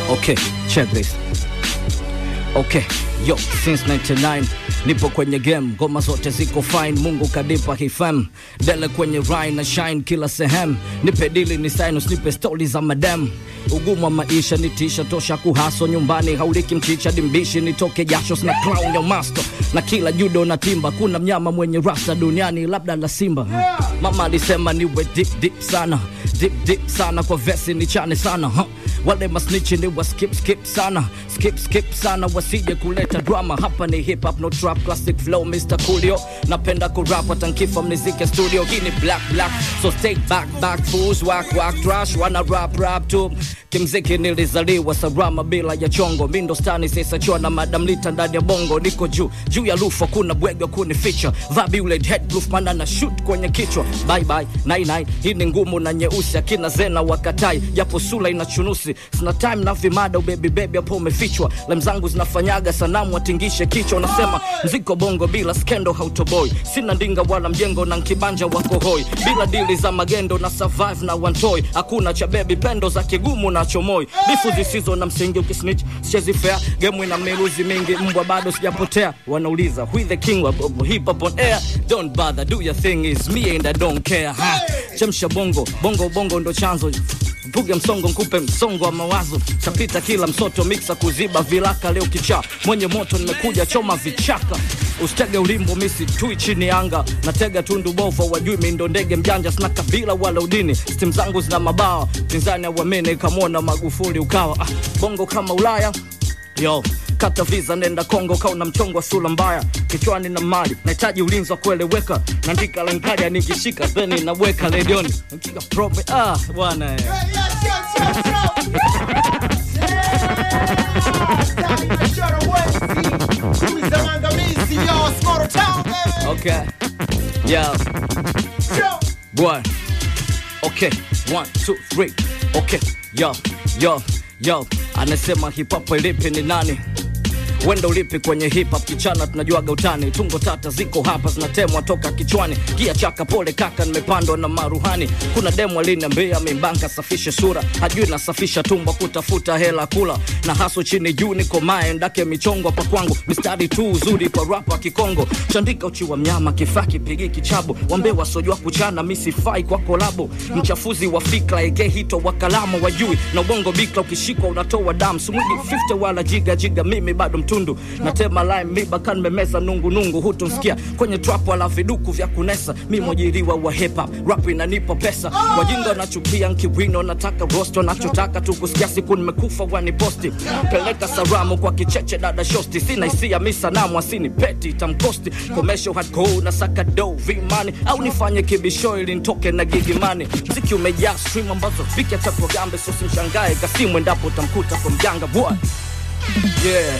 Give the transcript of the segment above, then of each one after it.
Okay, check this. Okay, yo, since 99 nipo kwenye game, ngoma zote ziko fine, Mungu kadipa hifam dele kwenye rhyme na shine kila sehemu, nipe dili ni sinus, nipe stori za madam ugumu wa maisha ni tisha tosha kuhaso nyumbani hauliki mchicha dimbishi nitoke jasho na clown ya master na kila judo na timba kuna mnyama mwenye rasta duniani labda la simba mama alisema niwe deep deep sana deep deep sana kwa vesi ni chane sana huh? wale masnichi ni wa skip skip sana skip skip sana wasije kuleta drama hapa ni hip hop no trap classic flow Mr. Coolio napenda kurap hata nkifa mnizike studio hii ni black black so stay back back fools whack whack trash wana rap rap tu kimziki nilizaliwa sarama bila ya chongo mindo stani sisachua na madam lita ndani ya bongo niko juu juu ya lufa kuna bwegwa kunificha vabi ule head roof mana na shoot kwenye kichwa bye bye nai nai hii ni ngumu na nyeusi akina zena wakatai japo sula ina chunusi sina time na vimada ubebi bebi hapo umefichwa lem zangu zinafanyaga sanamu atingishe kichwa unasema mziko bongo bila skendo hautoboi sina ndinga wala mjengo na nkibanja wako hoi bila dili za magendo na survive na wantoi hakuna cha bebi pendo za kigumu na chomoi bifu zisizo na msingi ukisnitch sichezi fair gemu ina miruzi mingi mbwa bado sijapotea wanauliza who is the king of of hip hop on air don't bother do your thing is me and I don't care ha chemsha bongo bongo bongo ndo chanzo mpuge msongo nkupe msongo wa mawazo tapita kila msoto miksa kuziba vilaka leo kichaa mwenye moto nimekuja choma vichaka usitege ulimbo misi tui chini anga natega tundu bova wajui mindo ndege mjanja sina kabila wala udini stim zangu zina mabawa pinzani auamini kamwona magufuli ukawa ah, bongo kama ulaya yo kata visa nenda kongo kauna mchongo wa sura mbaya kichwani na mali nahitaji ulinzi wa kueleweka naandika lankaja nikishika theni naweka redioni Nikiga probe ah bwana eh. okay yeah boy okay one two three okay yo yo yo anasema hip hop ilipi ni nani wenda ulipi kwenye hip hop kichana tunajuaga utani tungo tata ziko hapa zinatemwa toka kichwani gia chaka pole kaka nimepandwa na maruhani kuna demu aliniambia mimbanka safishe sura hajui nasafisha tumbo kutafuta hela kula na haso chini juu niko mae ndake michongo hapa kwangu mistari tu uzuri kwa rapa kikongo chandika uchi wa mnyama kifaa kipigi kichabo wambe wasojua kuchana misifai kwa kolabo mchafuzi wa fikra ege hito wa kalama wajui na ubongo bikla ukishikwa unatoa damu sumwidi 50 wala jiga jiga mimi bado mtundu natema lime miba kan memeza nungu nungu hutunsikia kwenye trap wala viduku vya kunesa mi mwajiriwa wa hip hop rap inanipa pesa wajinga nachukia nkiwino nataka rosto nachotaka tu kusikia siku nimekufa waniposti peleka salamu kwa kicheche dada shosti sina hisia mi sanamu asini peti tamkosti komesho hardcore na saka do vimani au nifanye kibisho ili nitoke na gigimani mziki umejaa stream ambazo viki hata programbe so simshangae kasimu endapo utamkuta kwa mjanga boy yeah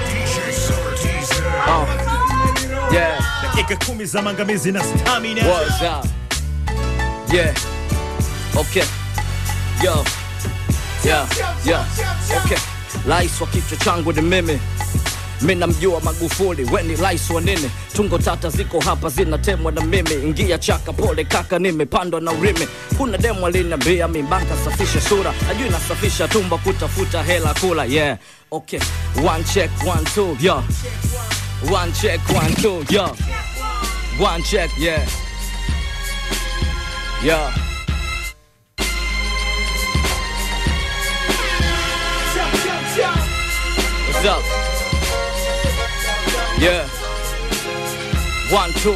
Oh. Yeah. dakika kumi za mangamizi na stamina What's up? Yeah. Okay. Yo. Yeah. Yeah. Okay. Rais wa kichwa changu ni mimi mi namjua Magufuli, weni rais wa nini? Tungo tata ziko hapa zinatemwa na mimi, ingia chaka pole kaka, nimepandwa na urimi. Kuna demu aliniambia mimbanka safisha sura, ajui nasafisha tumbo kutafuta hela kula. Yeah, okay, one check one two, yo, one check one two, yo, one check, yeah, yeah. What's up? Yeah. One, two.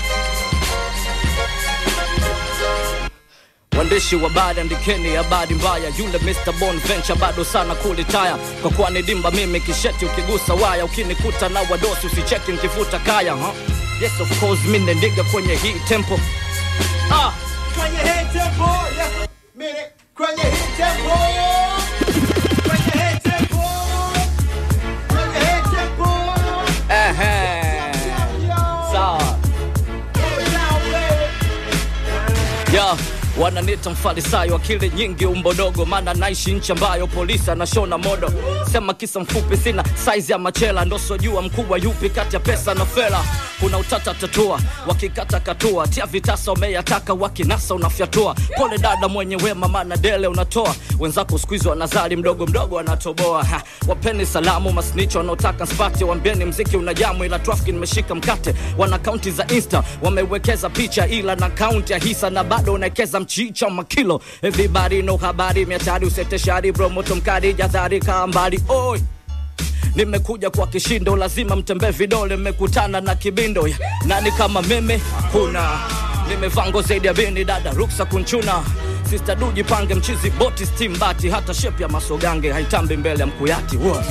Waandishi wa habari andikeni habari mbaya, yule Mr Bonventure bado sana kulitaya, kwa kuwa ni dimba mimi kisheti, ukigusa waya ukinikuta na wadosi usicheki nkivuta kaya huh? Yes of course mimi ndiga kwenye hii tempo ah. Kwenye hii tempo, yeah. Mimi kwenye hii tempo. Kwenye hii tempo. Kwenye hii tempo. Ehe. Sawa. Hold it down, baby. Yo, wananita mfarisayo akili nyingi umbo dogo maana naishi nchi ambayo polisi anashona modo sema kisa mfupi sina saizi ya machela ndosojua mkubwa yupi kati ya pesa na fela kuna utata tatua wakikata katua tia vitasa umeyataka wakinasa unafyatua pole dada mwenye wema maana dele unatoa wenzako skuizi wanazali mdogo mdogo wanatoboa ha, wapeni salamu masnicho wanaotaka spati wambieni mziki unajamu ila trafiki nimeshika mkate wana kaunti za insta wamewekeza picha ila na kaunti ya hisa na bado unawekeza mchicha makilo everybody no habari miatari useteshari bromoto mkari jadhari kaa mbali oi nimekuja kwa kishindo lazima mtembee vidole mmekutana na kibindo Ya, nani kama mimi kuna nimevaa nguo zaidi ya bini dada ruksa kunchuna Sister du jipange mchizi boti stimbati hata shep ya masogange haitambi mbele ya mkuyati Wow.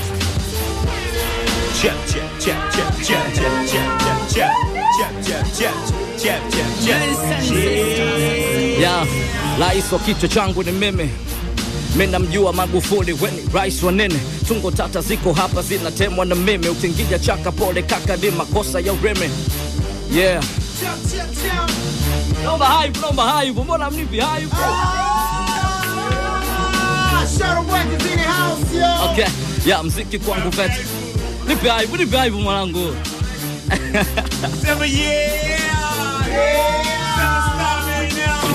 Chap, chap, chap, chap, chap, chap, chap, chap, chap, chap, chap, chap, chap, chap, chap. ya rais wa kichwa changu ni mimi mi namjua magufuli weni rais wa nene tungo tata ziko hapa zinatemwa na mimi ukingija chaka pole kaka ni makosa ya ureme yeah naomba haibu naomba haibu mbona mnipi haibu okay ya mziki kwangu vet nipe haibu nipe haibu mwanangu Sema yeah. Stop it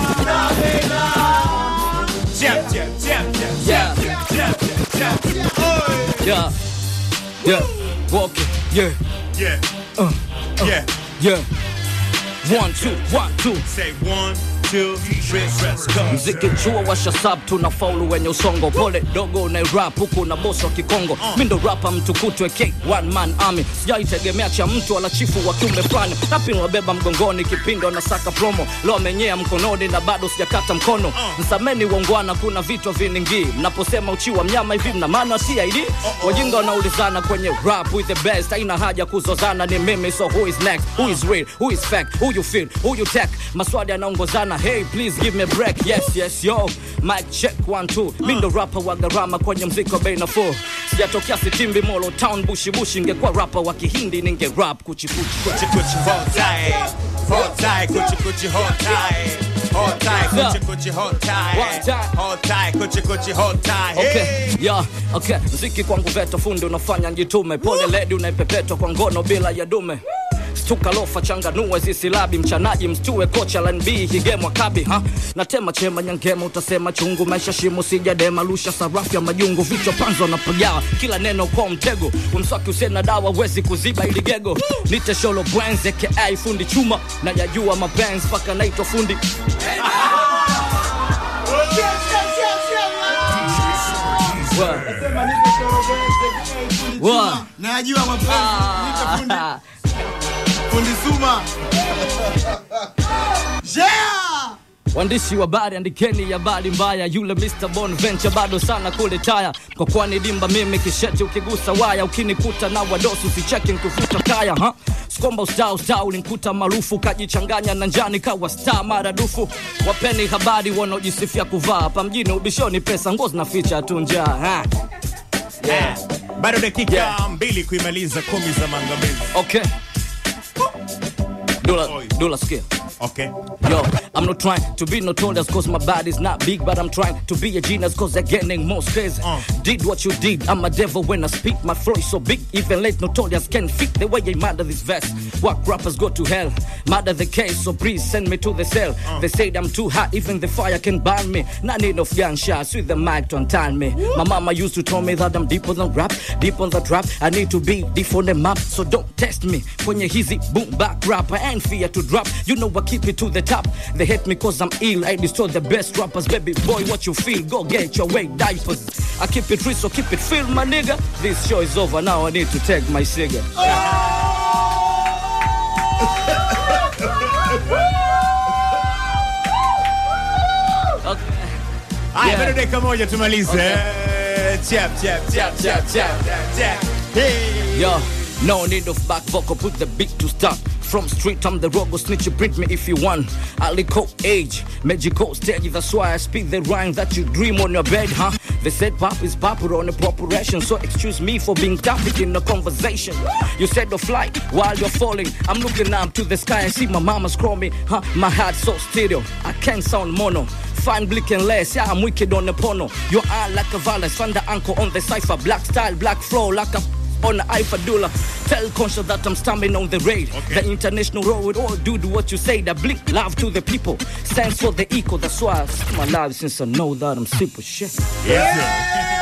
now. Chap, chap, chap, chap, Yeah. chap, chap, chap. Oi. yeah yeah walking yeah Yeah. Yeah. yeah one two one two Say one, two, three, press go. mziki chuo washa sub tuna faulu wenye usongo pole dogo na rap huku na boss wa kikongo mi ndo rapa mtukutwe k one man army sijaitegemea cha mtu wala chifu wa kiume fulani rapi wabeba mgongoni kipindi wanasaka promo leo amenyea mkononi na bado sijakata mkono msameni wongwana kuna vitu viningii mnaposema uchi wa mnyama hivi mna maana cid wajinga wanaulizana kwenye rap with the best haina haja kuzozana ni mimi so who is next who is real who is fact who you feel who you tech maswali yanaongozana hey please give me a break yes yes yo mic check one two mi ndo rapa wa gharama kwenye mziki wa bei nafuu sijatokea sitimbi molo town bushi bushi ingekuwa rapa wa kihindi ninge rap kuchikuchi Kuchi kuchi hold tight, hold tight, kuchi kuchi hold tight, hold tight, Yeah. kuchi kuchi hold One tight, time. hold tight, kuchi kuchi hold tight. Okay, Hey. yeah, okay. Mziki kwangu veto fundi unafanya njitume pole ledi unaipepetwa kwa ngono bila ya dume stuka lofa changanue zisilabi mchanaji mstue kocha lan b higemwa kabi ha natema chema nyangema utasema chungu maisha shimo sijadema lusha sarafu ya majungu vichwa panzo na pagawa kila neno kwa mtego umswaki usena dawa wezi kuziba ili gego nite sholo bwenze ka fundi chuma na yajua mapenzi mpaka naitwa fundi Wa- wa- najua mapenzi fundi, Ah. fundi suma yeah! Waandishi wa habari andikeni habari mbaya, yule Mr Bonventure bado sana kule taya, kwa kwani dimba mimi kisheti, ukigusa waya ukinikuta na wadosi usicheki nkufuta kaya ha? Sikomba usta usta ulinikuta maarufu kajichanganya na njani kawa star maradufu. Wapeni habari wanaojisifia kuvaa hapa mjini ubishoni, pesa nguo zinaficha tu njaa ha? Yeah. Bado dakika Yeah. mbili kuimaliza kumi za maangamizi. Okay. Dola, Oi. dola sikia. Okay. Yo, I'm not trying to be notorious cause my body's not big, but I'm trying to be a genius cause they're getting more space. Uh. Did what you did, I'm a devil when I speak. My flow is so big, even late notorious can fit the way I murder this verse. What rappers go to hell, murder the case, so please send me to the cell. They said I'm too hot, even the fire can burn me. Not need of gunshots with the mic to untie me. My mama used to tell me that I'm deeper than rap, deep on the trap. I need to be deep on the map, so don't test me. Kwenye hizi boom back rap, I ain't fear to drop. You know I keep it to the top. They hate me cause I'm ill. I destroy the best rappers, baby boy. What you feel? Go get your weight diapers. I keep it real, so keep it filled, my nigga. This show is over now. I need to take my cigar. Okay. Haya, Yeah. bado dakika moja tumalize. Okay. Chap, chap, chap, chap, chap, chap, chap. Hey. Yo, no need of back vocal, put the beat to start. From street, I'm the rogo snitch. You print me if you want. Alico age, magical stage. That's why I speak the rhyme that you dream on your bed, huh? They said pop is popular on a population, so excuse me for being topic in the conversation. You said to fly while you're falling. I'm looking up to the sky and see my mama scroll me, huh? My heart so stereo, I can't sound mono. Fine blick and less, yeah, I'm wicked on the porno. Your eye like a violence, thunder ankle on the cipher. Black style, black flow, like a on the Ifadula. Tell conscious that I'm stamping on the raid. Okay. The international road, all do do what you say. That blink love to the people, stands for the equal. That's why I see my life since I know that I'm super shit. Yes, sir.